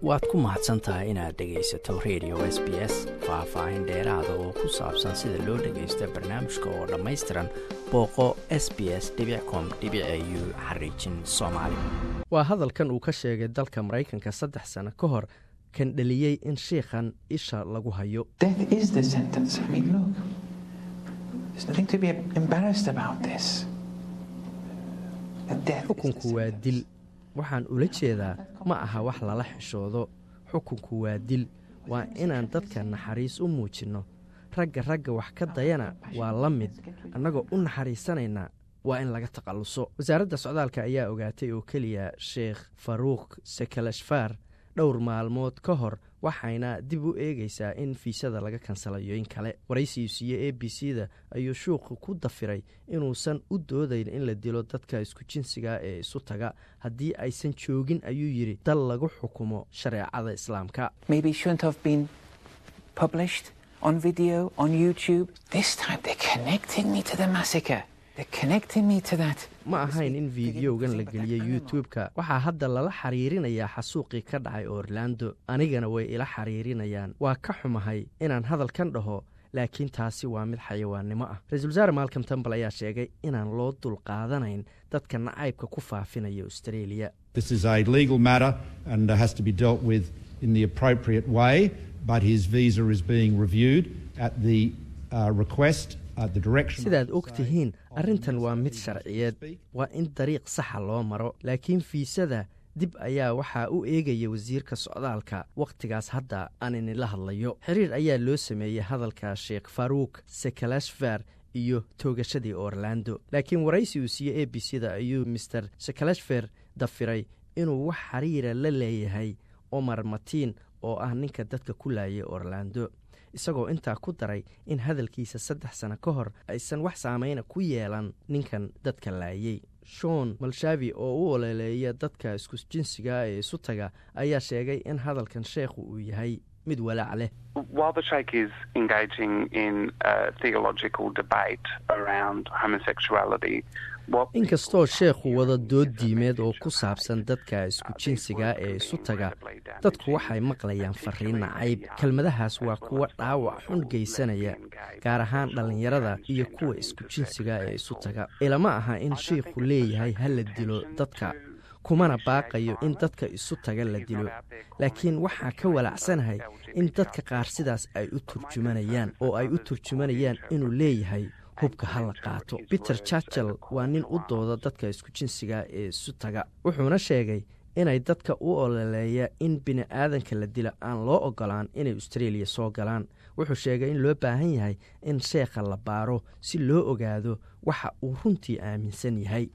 waad ku mahadsan tahay inaad dhegaysato radio s b s faah-faahin dheeraada oo ku saabsan sida loo dhagaysto barnaamijka oo dhammaystiran booqo s b s com u xariijin soomaali waa hadalkan uu ka sheegay dalka maraykanka saddex sano ka hor kan dheliyey in shiikhan isha lagu hayo xukunku waa dil waxaan ula jeedaa ma aha wax lala xishoodo xukunku waa dil waa inaan dadka naxariis u muujinno ragga ragga wax ka dayana waa la mid annagoo u naxariisanayna waa in laga takhalluso wasaaradda socdaalka ayaa ogaatay oo keliya sheekh faruukh sekalashfar dhowr maalmood ka hor waxayna dib u eegaysaa in fiisada laga kansalayo in kale waraysiyu siiye a b c da ayuu shuuqu ku dafiray inuusan u doodayn in la dilo dadka isku jinsiga ee isu taga haddii aysan joogin ayuu yidhi dal lagu xukumo shareecada islaamka ma ahayn in fideogan la geliyey youtube-ka waxaa hadda lala xiriirinayaa xasuuqii ka dhacay orlando anigana way ila xiriirinayaan waa ka xumahay inaan hadalkan dhaho laakiin taasi waa mid xayawaannimo ah ra-isul wasaare malcom tambal ayaa sheegay inaan loo dul qaadanayn dadka nacaybka ku faafinaya australia sidaad og tihiin arrintan waa mid sharciyeed waa in dariiq saxa loo maro laakiin fiisada dib ayaa waxaa u eegaya wasiirka socdaalka wakhtigaas hadda aan inila hadlayo xiriir ayaa loo sameeyey hadalka sheekh faruuk sekalashfar iyo toogashadii orlando laakiin waraysi uu siiyey a b c da ayuu master sekalashfer dafiray inuu wax xiriira la leeyahay omar matiin oo ah ninka dadka ku laayay orlando isagoo intaa ku daray in hadalkiisa saddex sano ka hor aysan wax saameyna ku yeelan ninkan dadka laayey shon malshavi oo u ololeeya dadka isku jinsiga ee isu taga ayaa sheegay in hadalkan sheekhu uu yahay mid walaac leh inkastoo sheekhu wada dood diimeed oo ku saabsan dadka isku jinsiga ee isu taga dadku waxay maqlayaan fariin nacayb kelmadahaas waa kuwa dhaawac xun geysanaya gaar ahaan dhallinyarada iyo kuwa isku jinsiga ee isu taga ilama aha in shiikhu leeyahay ha la dilo dadka kumana baaqayo in dadka isu taga la dilo laakiin waxaa ka walaacsanahay in dadka qaar sidaas ay u turjumanayaan oo ay u turjumanayaan inuu leeyahay hubka ha la qaato peter churchel waa nin u dooda dadka isku jinsiga ee isu taga wuxuuna sheegay inay dadka u ololeeya in bini aadanka la dila aan loo ogolaan inay australia soo galaan wuxuu sheegay in loo baahan yahay in sheekha la baaro si loo ogaado waxa uu runtii aaminsan yahay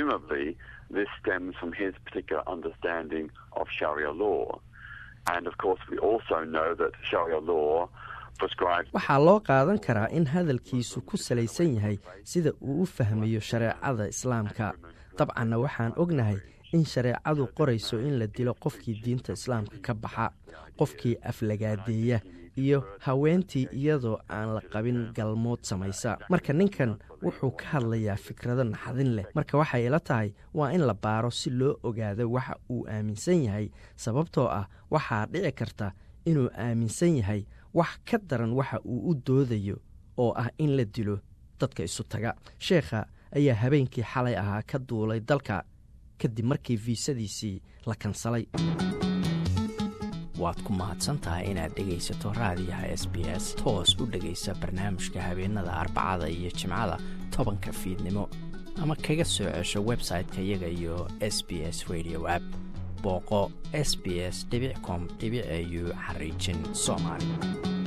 waxaa loo qaadan karaa in hadalkiisu ku salaysan yahay sida uu u fahmayo shareecada islaamka dabcanna waxaan ognahay in shareecadu qorayso in la dilo qofkii diinta islaamka ka baxa qofkii aflagaadeeya iyo haweentii iyadoo aan la qabin galmood samaysa marka ninkan wuxuu ka hadlayaa fikrado naxdin leh marka waxay ila tahay waa in la baaro si loo ogaado waxa uu aaminsan yahay sababtoo ah waxaa dhici karta inuu aaminsan yahay wax ka daran waxa uu u doodayo oo ah in la dilo dadka isu taga sheekha ayaa habeenkii xalay ahaa ka duulay dalka kadib markii fiisadiisii la kansalay waad ku mahadsantahay inaad dhegaysato raadiyaha s b s toos u dhegaysa barnaamijka habeenada arbacada iyo jimcada tobanka fiidnimo ama kaga soo cesho website-ka iyaga iyo s b s radio app booqo s b s com au xariijin soomaali